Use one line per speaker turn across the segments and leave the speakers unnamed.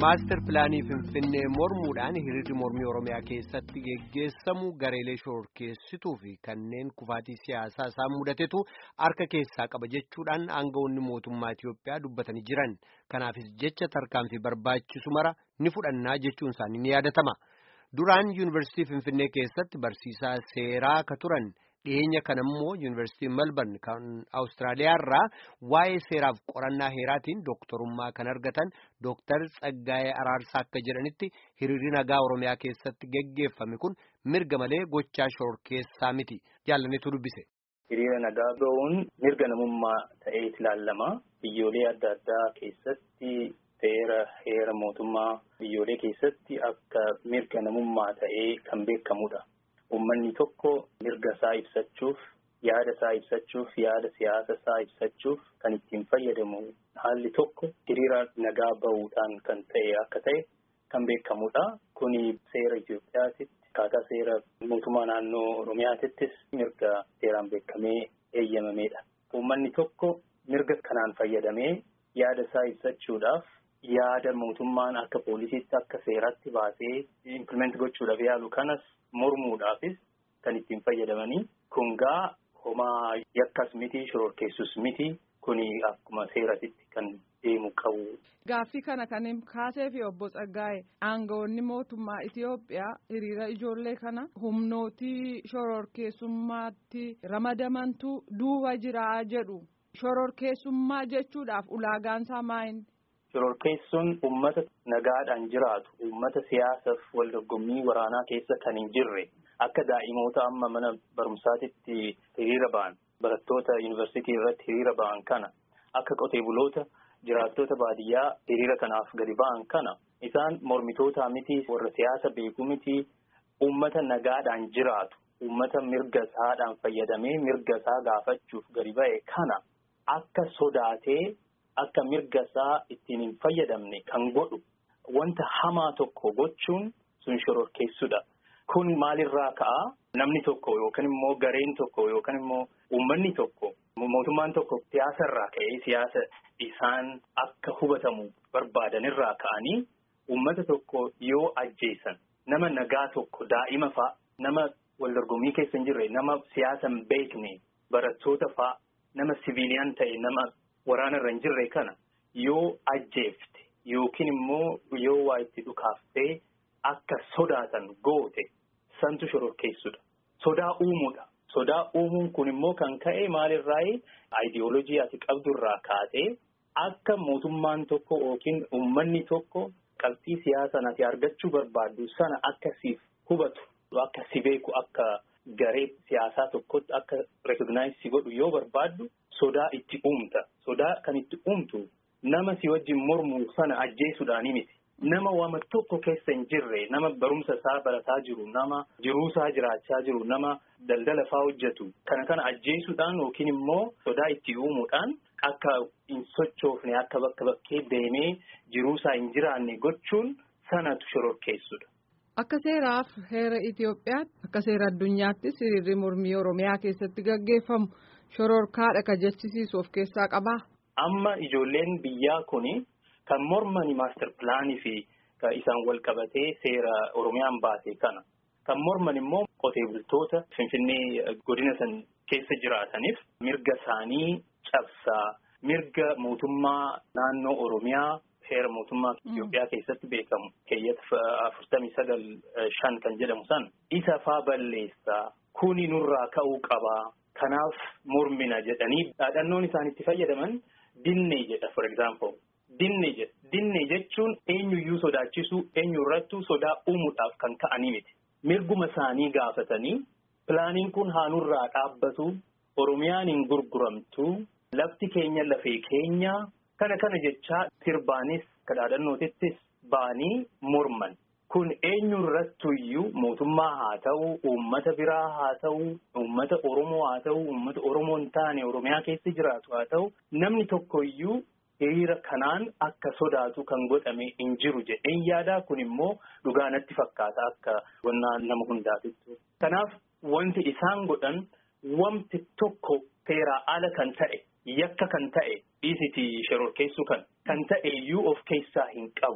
Maastar pilaanii Finfinnee mormuudhaan hiriirri mormii Oromiyaa keessatti geggeessamu gareelee shororkeessituu fi kanneen kufaatii siyaasaa isaan mudatetu harka keessaa qaba jechuudhaan aangawoonni mootummaa Itiyoophiyaa dubbatanii jiran. Kanaafis jecha tarkaanfii barbaachisu mara ni fudhannaa jechuun isaanii ni yaadatama. Duraan yuunivarsiitii Finfinnee keessatti barsiisaa seeraa ka turan. dhiyeenya kana immoo yuunivarsiitii melbourne kan awustiraaliyaa irraa waa'ee seeraaf qorannaa heeraatiin dooktorummaa kan argatan dooktar Tsaggaayee Araarsaa akka jedhanitti hiriirri nagaa oromiyaa keessatti geggeeffame kun mirga malee gochaa shororkeessaa miti jaallaneetu dubbise.
Hiriira nagaa ba'uun mirga namummaa ta'ee ilaalama biyyoolee adda addaa keessatti seera heera mootummaa biyyoolee keessatti akka mirga namummaa ta'ee kan beekamudha. Uummanni tokko mirga isaa ibsachuuf yaada isaa ibsachuuf yaada siyaasa isaa ibsachuuf kan ittiin fayyadamu haalli tokko hiriira nagaa bahuudhaan kan ta'e akka ta'e kan beekamudha. Kuni seera Itoophiyaatitti akkaataa seera mootummaa naannoo Oromiyaatittis mirga seeraan beekamee eeyyamameedha. Uummanni tokko mirga kanaan fayyadamee yaada isaa ibsachuudhaaf yaada mootummaan akka poolisiitti akka seeratti baasee implement gochuudhaaf yaalu kanas mormuudhaafis kan ittiin fayyadamanii kun gaa homaa yakkas miti shororkeessus miti kuni akkuma seeratitti kan deemu qabu.
Gaaffii kana kan kaasee fi obbo Tsaggaa'e aangawoonni mootummaa Itiyoophiyaa hiriira ijoollee kana humnootii shororkeessummaatti ramadamantu duuba jiraa jedhu shororkeessummaa jechuudhaaf ulaagaansaa maayini?
Shororkeessuun uummata nagaadhaan jiraatu uummata siyaasaaf wal dorgommii waraanaa keessa kan hin jirre akka daa'imoota amma mana barumsaatitti hiriira ba'an barattoota yuunivarsiitii irratti hiriira ba'an kana akka qotee buloota jiraattota baadiyyaa hiriira kanaaf gadi ba'an kana isaan mormitoota miti warra siyaasa beeku miti uummata nagaadhaan jiraatu uummata mirga isaadhaan fayyadamee mirga isaa gaafachuuf gadi ba'e kana akka sodaatee. Akka mirga isaa ittiin hin fayyadamne kan godhu wanta hamaa tokko gochuun sun shororkeessudha. Kun maalirraa ka'a? Namni tokko yookaan immoo gareen tokko yookaan immoo uummanni tokko mootummaan tokko siyaasarraa ka'ee siyaasa isaan akka hubatamu barbaadanirraa ka'anii uummata tokko yoo ajjeesan nama nagaa tokko daa'ima fa'a nama wal dorgommii keessa hin jirre nama siyaasa hin beekne barattoota fa'a nama siviiliyaan ta'e nama. Waraana irra hin jirre kana yoo ajjeefte yookiin immoo yoo waa itti dhukaaftee akka sodaatan goote santu shororkeessudha. Sodaa uumuudha. Sodaa uumuun kun immoo kan ka'e maalirraayi aayidiyoolojii ati qabdurraa kaatee akka mootummaan tokko yookiin uummanni tokko qabxii siyaasaan ati argachuu barbaaddu sana akka siif hubatu akka si beeku akka garee siyaasaa tokkotti akka rekognaayiz si godhu yoo barbaaddu. Sodaa itti uumta. Sodaa kan itti uumtu nama si wajjin mormu sana ajjeesuudhaani miti. Nama wama tokko keessa hin jirre, nama barumsa isaa barataa jiru, nama jiruusaa jiraachaa jiru, nama daldala faa hojjetu. Kana kana ajjeesuudhaan yookiin immoo sodaa itti uumuudhaan akka hin sochoofne akka bakka bakkee deemee jiruusaa hin jiraanne gochuun sanatu shororkeessudha.
Akka seeraaf heera Itoophiyaatti akka seera addunyaattis hiriirri mormii Oromiyaa keessatti gaggeeffamu. Shororkaadha ka jechisiisu of keessaa qabaa.
Amma ijoolleen biyyaa kuni kan mormani maastar pilaanii fi isaan wal qabatee seera Oromiyaan baase kana. Kan morman immoo qotee bultoota Finfinnee godina san keessa jiraataniif mirga isaanii cabsaa mirga mootummaa naannoo Oromiyaa heera mootummaa Itoophiyaa keessatti beekamu keeyyata afurtamii sagal shan kan jedhamu san isa faa balleessaa kuni nurraa ka'uu qabaa. Kanaaf mormina jedhanii dhaadhannoon isaan itti fayyadaman dinnee jedha for example dinnee jedha dinnee jechuun eenyuyyuu sodaachisuu eenyurrattuu sodaa uumuudhaaf kan ka'anii miti mirguma isaanii gaafatanii pilaaniin kun haanurraa dhaabbatu oromiyaan hin gurguramtu lafti keenya lafee keenya kana kana jechaa sirbaanis kadhaadhannootittis ba'anii morman. Kun eenyurrattuyyuu mootummaa haa ta'u, uummata biraa haa ta'u, uummata Oromoo haa ta'u, uummata Oromoo hin taane Oromiyaa keessa jiraatu haa ta'u, namni tokkoyyuu hiriira kanaan akka sodaatu kan godhame hin jiru jedheen yaadaa kun immoo dhugaa natti fakkaata akka wannaa nama hundaatitti. Kanaaf wanti isaan godhan wanti tokko seeraa ala kan ta'e, yakka kan ta'e, dhiisiti shororkeessuu kan kan ta'e iyyuu of keessaa hin qabu.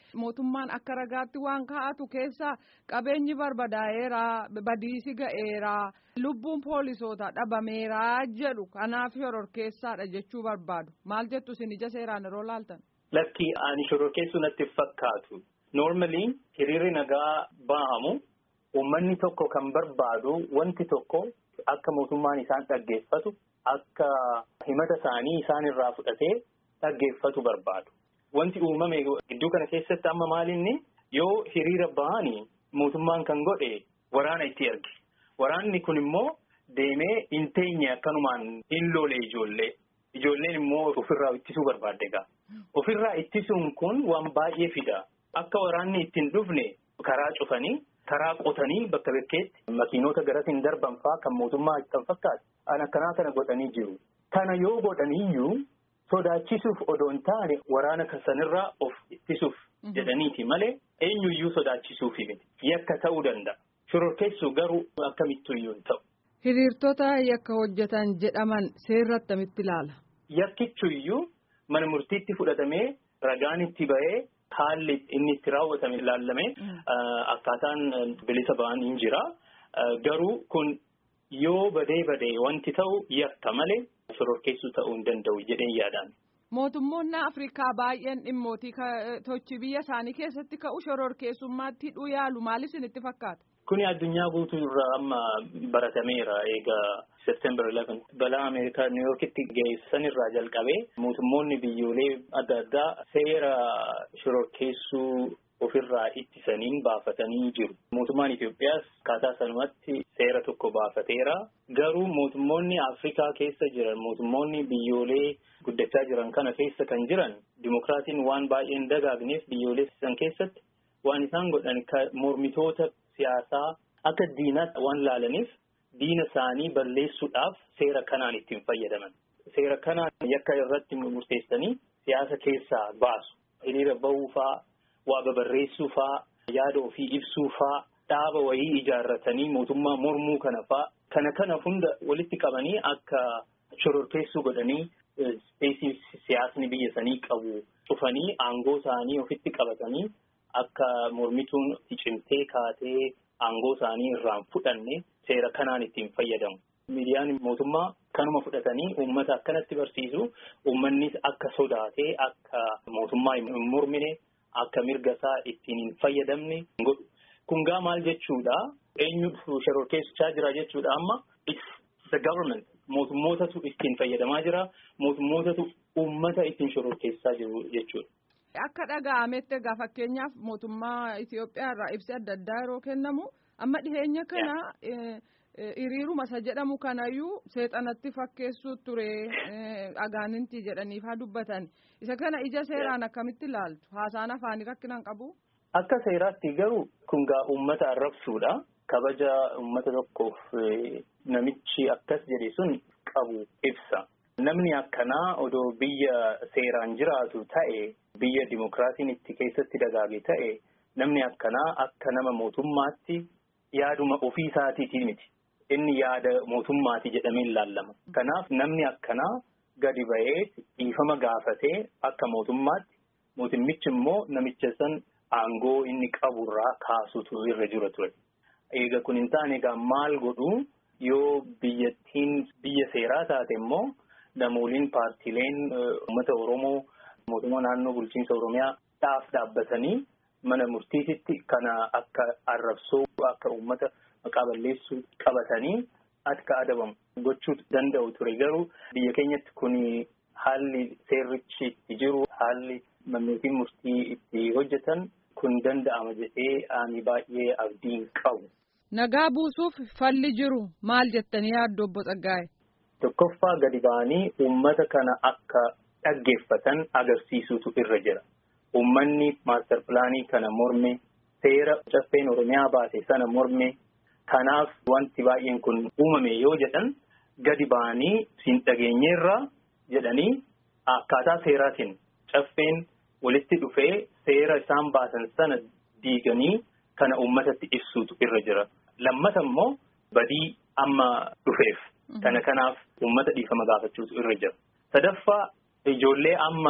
mootummaan akka ragaatti waan kaa'atu keessa qabeenyi barbadaa'eera badiisi ga'eera lubbuun poolisoota dhabameera jedhu kanaaf shororkeessaadha jechuu barbaadu maal jettu isin ija seeraan yeroo laaltan.
Lakki ani shororkeessuu natti fakkaatu. Normally hiriirri nagaa ba'amu uummanni tokko kan barbaadu wanti tokko akka mootummaan isaan dhaggeeffatu akka himata isaanii isaan irraa fudhatee dhaggeeffatu barbaadu. Wanti uumame gidduu kana keessatti amma maalinni yoo hiriira ba'anii mootummaan kan godhe waraana itti erge. Waraanni kun immoo deemee hin teenye akkanumaan hin loole ijoollee. Ijoolleen immoo ofirraa ittisuu barbaadde egaa. Ofirraa ittisuun kun waan baay'ee fida. Akka waraanni ittiin dhufne karaa cufanii karaa qotanii bakka bakkeetti makiinota garatiin darban fa'aa kan mootummaa kan fakkaatu an akkanaa kana godhanii jiru. Kana yoo godhaniiyyuu sodaachisuuf odoo hin taane waraana sanirraa of ittisuuf jedhaniiti malee eenyuyyuu sodaachisuufi miti. Yakka ta'uu danda'a. Shororkeessuu garuu akkamittuyyuu hin ta'u.
Hiriirtota yakka hojjetan jedhaman seerri attamitti ilaala?
Yakkichuyyuu mana murtiitti fudhatamee ragaan itti ba'ee haalli inni itti raawwatame ilaallamee akkaataan bilisa ba'an hin jira. Garuu kun yoo badee badee wanti ta'u yakka malee shororkeessuu ta'uu hin danda'u jedheen yaadaan.
Mootummoonni Afrikaa baay'een dhimmootii tochii biyya isaanii keessatti ka'u shororkeessummaatti hidhuu yaalu maal isinitti fakkaata?
Kuni addunyaa guutuu irraa amma baratameera egaa September 11 balaa Ameerikaa New Yorkitti geessan irraa jalqabee mootummoonni biyyoolee adda addaa seera shororkeessuu ofirraa ittisaniin baafatanii jiru. Mootummaan Itoophiyaas akkaataa sanumatti seera tokko baafateera. Garuu mootummoonni Afrikaa keessa jiran mootummoonni biyyoolee guddachaa jiran kana keessa kan jiran dimokiraasiin waan baay'een dagaagneef biyyoolee san keessatti waan isaan godhan mormitoota siyaasaa akka diinaatti waan laalaniif diina isaanii balleessuudhaaf seera kanaan ittiin fayyadaman. Seera kanaan yakka irratti murteessanii siyaasa keessaa baasu. Hiriira bahuufaa, waa babarreessuufaa, yaada ofii ibsuufaa, dhaaba wayii ijaarratanii mootummaa mormuu kana faa kana kana hunda walitti qabanii akka shororkeessuu godhanii ispeesii siyaasni biyya sanii qabu cufanii aangoo isaanii ofitti qabatanii akka mormituun cimtee kaatee aangoo isaanii irraan fudhanne seera kanaan ittiin fayyadamu. Miidiyaan mootummaa kanuma fudhatanii uummata akkanatti barsiisu uummannis akka sodaatee akka mootummaa hin mormine akka mirga isaa ittiin hin fayyadamne godhu. Kun gaa maal jechuudha? Eenyu shororkeessichaa jira jechuudha amma it's the government. Mootummootatu ittiin fayyadamaa jira. Mootummootatu uummata ittiin shororkeessaa jiru jechuudha.
Akka dhaga'ametti egaa fakkeenyaaf mootummaa Itoophiyaa irraa ibsi adda addaa yeroo kennamu amma dhiheenya kana hiriiruma isa jedhamu kanayyuu seexanatti fakkeessuu ture agaaninti jedhaniif haa dubbatan isa kana ija seeraan akkamitti ilaaltu haasaan afaanii rakkinaan qabu.
Akka seeraatti garuu kun gaa uummata arrabsuudha. Kabaja uummata tokkoof namichi akkas jedhe sun qabu ibsa. Namni akkanaa odoo biyya seeraan jiraatu ta'e biyya dimokiraasiin itti keessatti dagaage ta'e namni akkanaa akka nama mootummaatti yaaduma ofii isaatiitii miti. Inni yaada mootummaati jedhamee ilaallama. Kanaaf namni akkanaa gadi ba'ee dhiifama gaafatee akka mootummaatti mootummichi immoo namicha san aangoo inni qaburraa kaasutu irra jira ture. Eega kun hin taane egaa maal godhu yoo biyyattiin biyya seeraa taate immoo namooliin paartiileen uummata Oromoo mootummaa naannoo bulchiinsa Oromiyaa dhaaf dhaabbatanii mana murtiititti kana akka arrabsoo akka uummata maqaa balleessuu qabatanii akka adabamu gochuu danda'u ture garuu biyya keenyatti kun haalli seerrichi itti jiru haalli mannootiin murtii itti hojjetan kun danda'ama jedhee ani baay'ee abdiin qabu.
Nagaa buusuuf falli jiru maal jettanii yaaddu obbo Tsaggaa'e?
Tokkoffaa gadi ba'anii uummata kana akka dhaggeeffatan agarsiisutu irra jira. Uummanni maastar pilaanii kana morme seera caffeen Oromiyaa baase sana morme kanaaf wanti baay'een kun uumame yoo jedhan gadi ba'anii siin dhageenyeerraa jedhanii akkaataa seeraatiin caffeen walitti dhufee seera isaan baasan sana diiganii kana uummatatti ibsuutu irra jira. Lammata immoo badii amma dhufeef. Kana kanaaf uummata dhiifama gaafachuutu irra jira. Sadaffaa ijoollee amma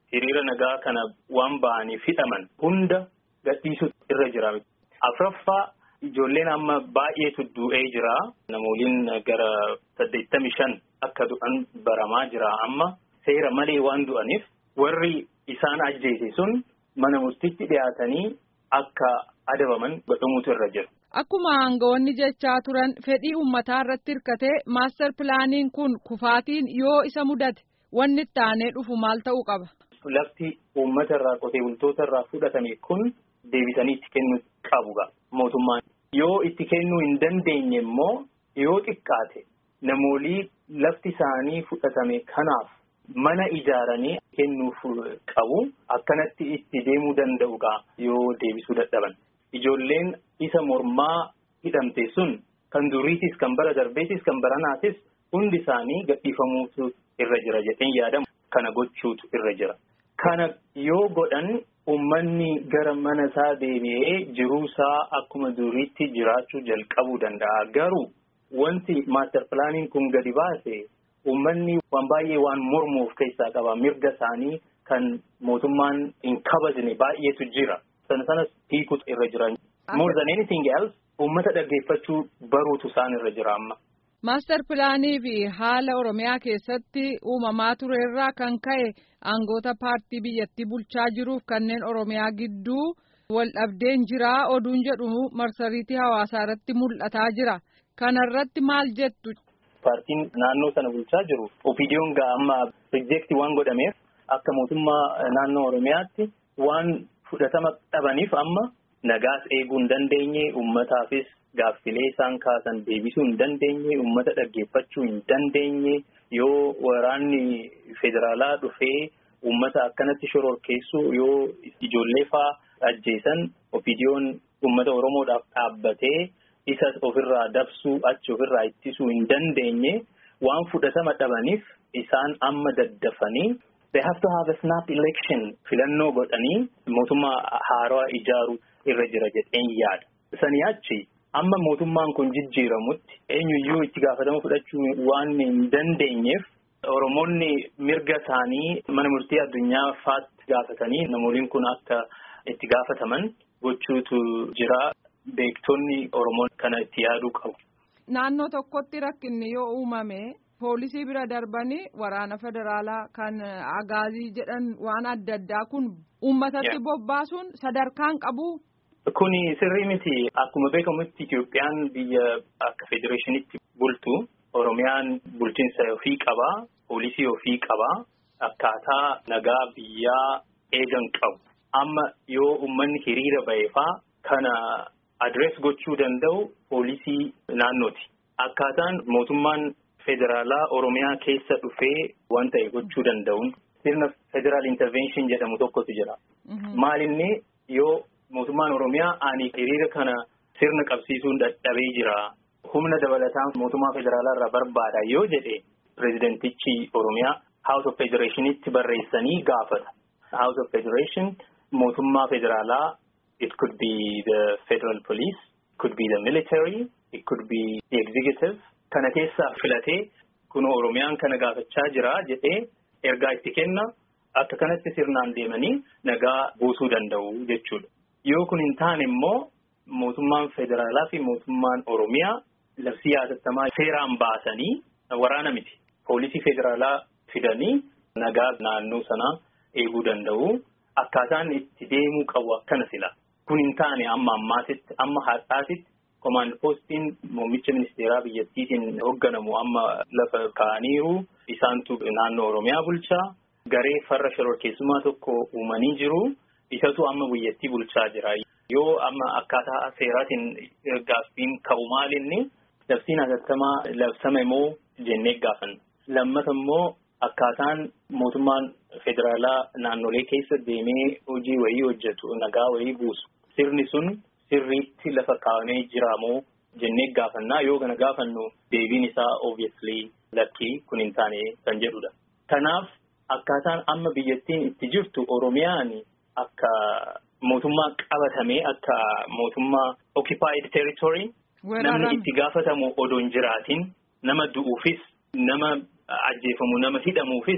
hiriira nagaa kana waan ba'aniif hidhaman hunda gadhiisuu irra jira. Afraffaa ijoolleen amma baay'eetu du'ee jira. Namooliin gara saddeettamii shan akka du'an baramaa jira amma seera malee waan du'aniif warri isaan ajjeese sun mana murtiitti dhiyaatanii akka adabaman godhamuutu irra jira.
Akkuma aangawoonni jechaa turan fedhii uummataa irratti hirkatee maastar pilaaniin kun kufaatiin yoo isa mudate wanni itti aanee dhufu maal ta'uu qaba.
Lafti uummata irraa qotee bultoota irraa fudhatame kun deebisanii itti kennuu qabu mootummaan. Yoo itti kennuu hin dandeenye immoo yoo xiqqaate namoolii lafti isaanii fudhatame kanaaf mana ijaaranii kennuuf qabu akkanatti itti deemuu danda'uudha yoo deebisuu dadhaban. Ijoolleen isa mormaa hidhamte sun kan duriitis kan bara darbeetis kan baranaatis hundi isaanii gadhiifamuutu irra jira jedheen yaadamu kana gochuutu irra jira. Kana yoo godhan uummanni gara mana isaa deebi'ee jiruusaa akkuma duriitti jiraachuu jalqabuu danda'a. Garuu wanti maastar pilaaniin kun gadi baase uummanni waan baay'ee waan mormuuf keessaa qaba. Mirga isaanii kan mootummaan hin kabajne baay'eetu jira. Sana sanas hiikutu irra jira. More than anything else uummata dhaggeeffachuu baruutu isaan irra jira amma.
Maastar pilaanii fi haala Oromiyaa keessatti uumamaa ture irraa kan ka'e aangoota paartii biyyattii bulchaa jiruuf kanneen Oromiyaa gidduu wal dhabdeen jiraa oduun jedhu marsariitii hawaasaa irratti mul'ataa jira. Kana irratti maal jettu?
Paartiin naannoo sana bulchaa jiru opiidiyoon gaa amma rijeektii waan godhameef akka mootummaa naannoo Oromiyaatti waan fudhatama dhabaniif amma nagaas eeguu hin dandeenye uummataafis gaaffilee isaan kaasan deebisuu hin dandeenye uummata dhaggeeffachuu hin dandeenye yoo waraanni federaalaa dhufee uummata akkanatti shororkeessuu yoo ijoollee faa ajjeesan opiidiyoon uummata oromoodhaaf dhaabbatee isa ofirraa dabsuu achi ofirraa ittisuu hin dandeenye waan fudhatama dhabaniif isaan amma daddafanii they have to have a snap election filannoo godhanii mootummaa haaraa ijaaruu irra jira jedheen yaada. Sanii achi amma mootummaan kun jijjiiramutti eenyuyyuu itti gaafatama fudhachuu waan hin dandeenyeef Oromoonni mirga isaanii mana murtii addunyaa faatti gaafatanii namooliin kun akka itti gaafataman gochuutu jira. Beektonni Oromoon kana itti yaaduu qabu.
Naannoo tokkotti rakkinni yoo uumame poolisii bira darbanii waraana federaalaa kan agaazii jedhan waan adda addaa kun uummatatti bobbaasuun sadarkaan qabu.
Kuni sirrii miti. Akkuma beekamutti Itoophiyaan biyya akka federeeshinitti bultu Oromiyaan bulchiinsa ofii qabaa, poolisii ofii qabaa, akkaataa nagaa biyyaa eegan qabu. Amma yoo uummanni hiriira ba'eefaa kana adrees gochuu danda'u poolisii naannooti. Akkaataan mootummaan federaalaa Oromiyaa keessa dhufee waan ta'e gochuu danda'uun sirna federaal intervention jedhamu tokkotu jira. Maalinni yoo mootummaan Oromiyaa ani hiriira kana sirna qabsiisuun dadhabee jira. Humna dabalataan mootummaa federaalaa irraa barbaada yoo jedhe pireezidentichi Oromiyaa House of Federationitti barreessanii gaafata. House of Federation mootummaa federaalaa it could be the federal police, it could be the military, it could be the executive. Kana keessa filatee kun Oromiyaan kana gaafachaa jira jedhee ergaa itti kenna akka kanatti sirnaan deemanii nagaa buusuu danda'u jechuudha. Yoo kun hin taane immoo mootummaan federaalaa fi mootummaan Oromiyaa labsii hatattamaa seeraan baasanii waraana miti. Poolisii federaalaa fidanii nagaa naannoo sanaa eeguu danda'u. Akkaataan itti deemuu qabu akkana sila. Kun hin taane amma ammaatitti amma har'aatitti komaand poostiin muummicha ministeeraa biyyattiitiin hoogganamu amma lafa kaa'aniiru. Isaantu naannoo Oromiyaa bulchaa. Garee farra shororkeessummaa tokko uumanii jiru. Isatu amma biyyattii bulchaa jira. Yoo amma akkaataa seeraatiin gaaffiin ka'u maalinni labsiin hatattamaa labsame moo jennee gaafanna. Lammata immoo akkaataan mootummaan federaalaa naannolee keessa deemee hojii wayii hojjetu nagaa wayii buusu. Sirni sun sirriitti lafa kaa'amee jira moo jennee gaafannaa yoo kana gaafannu deebiin isaa obviously lakkii kun hin taane kan jedhudha. Kanaaf akkaataan amma biyyattiin itti jirtu Oromiyaan akka mootummaa qabatamee akka mootummaa occupied territory namni itti gaafatamu odoo hin jiraatin nama du'uufis nama ajjeefamu nama hidhamuufis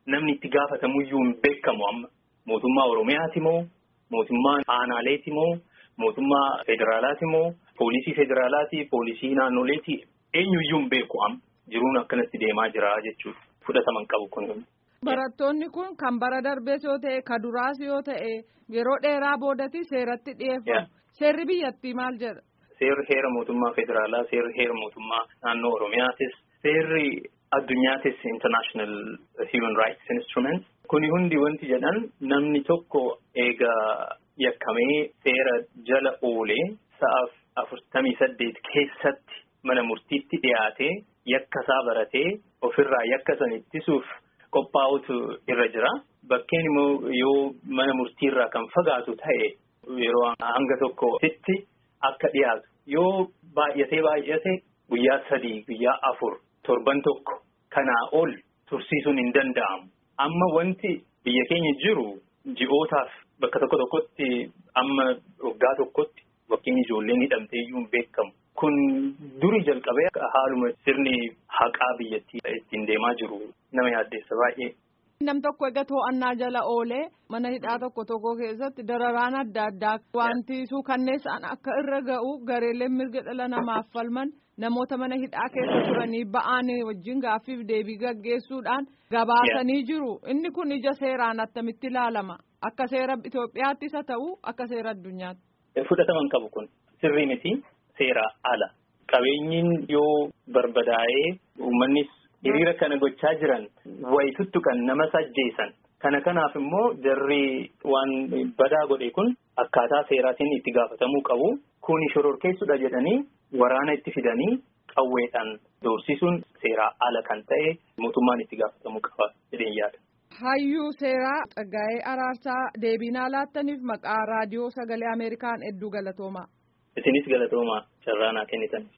namni itti gaafatamuyyuu hin beekamu amma mootummaa Oromiyaati moo mootummaa aanaaleeti moo mootummaa federaalaati moo poolisii federaalaati poolisii naannoleeti eenyuyyuu hin beeku amma jiruun akkanatti deemaa jira jechuudha fudhataman qabu kun.
Barattoonni kun kan bara darbees yoo ta'e ka duraas yoo ta'e yeroo dheeraa boodatti seeratti dhiyeeffamu. Seerri biyyattii maal jedha?
Seerri heera mootummaa federaalaa, seerri heera mootummaa naannoo Oromiyaatis, seerri addunyaatis international human rights instrument. Kuni hundi wanti jedhan namni tokko eegaa yakkamee seera jala oolee sa'aaf afurtamii saddeet keessatti mana murtiitti dhiyaatee yakka isaa baratee ofirraa yakka san ittisuuf qophaa'utu irra jira. Bakkeen immoo yoo mana murtiirraa kan fagaatu ta'e yeroo hanga tokkotti akka dhiyaatu yoo baay'atee baay'ate guyyaa sadii guyyaa afur torban tokko kanaa ol tursiisuun hin danda'amu. Amma wanti biyya keenya jiru ji'ootaaf bakka tokko tokkotti amma waggaa tokkotti bakkeen ijoolleen hidhamtee iyyuu hin beekamu. Kun duri jalqabee haaluma sirni haqaa biyyattii ittiin deemaa jiru nama yaaddeessa baay'ee.
Nam tokko egaa to'annaa jala oolee mana hidhaa tokko tokko keessatti dararaan adda addaa wanti suukanneessaan akka irra ga'u gareeleen mirga dhala namaaf falman namoota mana hidhaa keessa turanii ba'aan wajjin gaaffiif deebii gaggeessuudhaan gabaasanii jiru. Inni kun ija seeraan attamitti ilaalama? Akka seera Itoophiyaattis haa ta'u akka seera addunyaatti.
Fudhataman qabu kun sirrii miti seera ala. Qabeenyiin yoo barbadaa'ee uummannis hiriira kana gochaa jiran wayituttu kan nama sajjeessan. Kana kanaaf immoo jarri waan badaa godhe kun akkaataa seeraatiin itti gaafatamuu qabu. Kuni shororkeessudha jedhanii waraana itti fidanii qawweedhaan doorsisuun seeraa ala kan ta'e mootummaan itti gaafatamuu qaba jedheen yaada.
Hayyuu seeraa Tsaggaa'ee Araarsaa deebiinaa laattaniif maqaa raadiyoo sagalee Ameerikaan hedduu galatoomaa.
Isinis galatoomaa carraa naa kennitan.